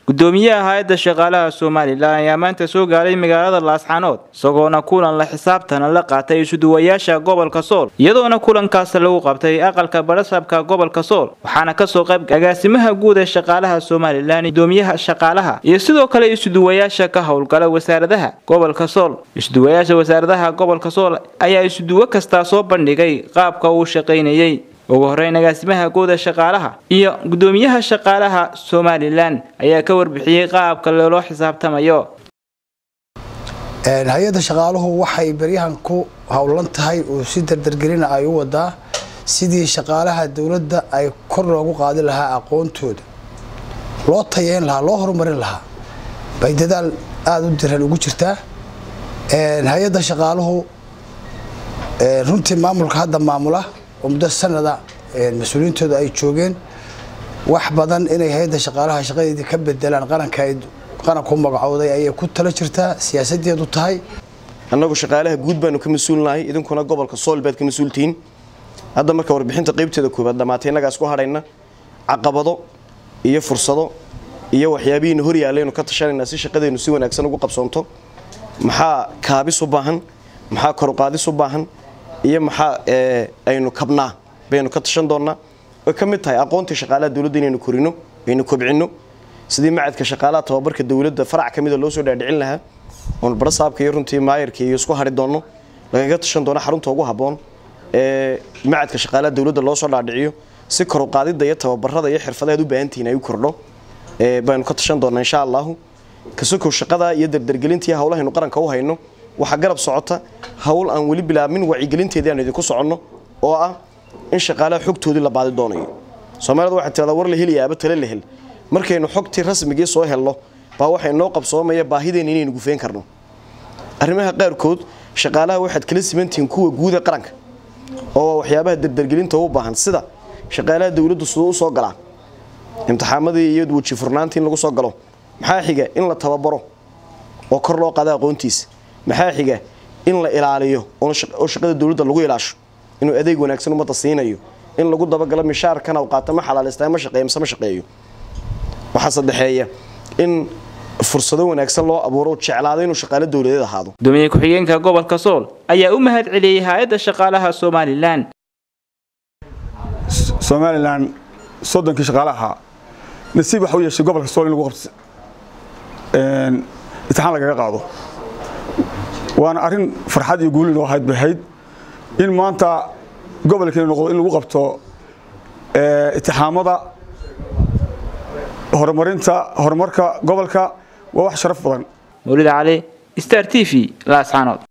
gudoomiyaha hay-adda shaqaalaha somalilan ayaa maanta soo gaaray magaalada laasxanood isagoona kulan la xisaabtana la qaatay isuduwayaasha gobolka sool iyadoona kulankaas lagu qabtay aqalka badhasabka gobolka sool waxaana kasoo qayb agaasimaha guud ee shaqaalaha somalilan gudoomiyaha shaqaalaha iyo sidoo kale isuduwayaasha ka howlgala wasaaradaha gobolka sool isuduwayaasha wasaaradaha gobolka sool ayaa isuduwo kastaa soo bandhigay qaabka uu shaqaynayay ugu horeyn agaasimaha guuda shaqaalaha iyo gudoomiyaha shaqaalaha somalilan ayaa ka warbixiyey qaabka loola xisaabtamayo hay-adda shaqaaluhu waxay beryahan ku howlan tahay oo si dardargelina ay u wadaa sidii shaqaalaha dowladda ay kor loogu qaadi lahaa aqoontooda loo tayeyn lahaa loo horumarin lahaa bay dadaal aada u diran ugu jirtaa hay-adda shaqaaluhu runtii maamulka hadda maamula oo muddo sanada mas-uuliyiintooda ay joogeen wax badan inay hay-adda shaqaalaha shaqadeedii ka bedelaan qaranka qaranku magacooday ayay ku tala jirtaa siyaasadeedu tahay annagu shaqaalaha guud baanu ka mas-uulnahay idinkuna gobolka sool baad ka mas-uultihiin hadda marka warbixinta qaybteeda koobaad dhammaatay innagaas ku hadhayna caqabado iyo fursado iyo waxyaabihiina hor yaallaynu ka tashanaynaa si shaqadeennu si wanaagsan ugu qabsoonto maxaa kaabis u baahan maxaa koruqaadis u baahan iyo maxaa aynu kabnaa baynu ka tashan doonnaa oy ka mid tahay aqoontii shaqaalaha dowladda inaynu korino aynu kobcinno sidii macadka shaqaalaha tababarka dowladda farac ka mida loo soo dhaadhicin lahaa oon barasaabka iyo runtii maayarka iyo isku hari doonno lagaga tashan doono xarunta ugu habboon ee macadka shaqaalaha dowladda loo soo dhaadhiciyo si koruqaadidda iyo tababarada iyo xirfadahaad u baahantihiin ay u kordho baynu ka tashan doonnaa insha allahu kasokow shaqada iyo dardargelintii howlahaynu qaranka u hayno waxaa garab socota howl aan weli bilaabmin wacyigelinteedii aan idinku soconno oo ah in shaqaalaha xogtoodii la baadi doonayo soomaalida waxay tirahdaa war la heliya aba tale la hel markaynu xogtii rasmigii soo helno baa waxay noo qabsoomaya baahideenna inaynu gufeen karno arrimaha qaarkood shaqaalaha waxaad kala simantihiin kuwa guuda qaranka oo waxyaabaha dardargelinta u baahan sida shaqaalaha dowladdu siduu u soo galaa imtixaamadii iyo weji furnaantii in lagu soo galo maxaa xiga in la tababaro oo kor loo qaada aqoontiisa maxaa xiga in la ilaaliyo oo shaqada dowladda lagu ilaasho inuu adeeg wanaagsan ummadda siinayo in lagu dabagalo mishaarkana uu qaato ma xalaalista ma shaqeeyo mise ma shaqeeyo waxaa saddexeeya in fursado wanaagsan loo abuuro jeclaado inuu shaqaalo dowladeed ahaado gudoomiye ku-xigeenka gobolka sool ayaa u mahad celiyey hay-adda shaqaalaha somalilan somalilan soddonkii shaqaalaha nasiib waxa u yeeshay gobolka sool in lagu qabto imtixaan lagaga qaado waana arrin farxad iyo guuli noo ahayd bay ahayd in maanta gobolkeena noqdo in lagu qabto itixaamada horumarinta horumarka gobolka waa wax sharaf badan mawlid cali star t v laascanood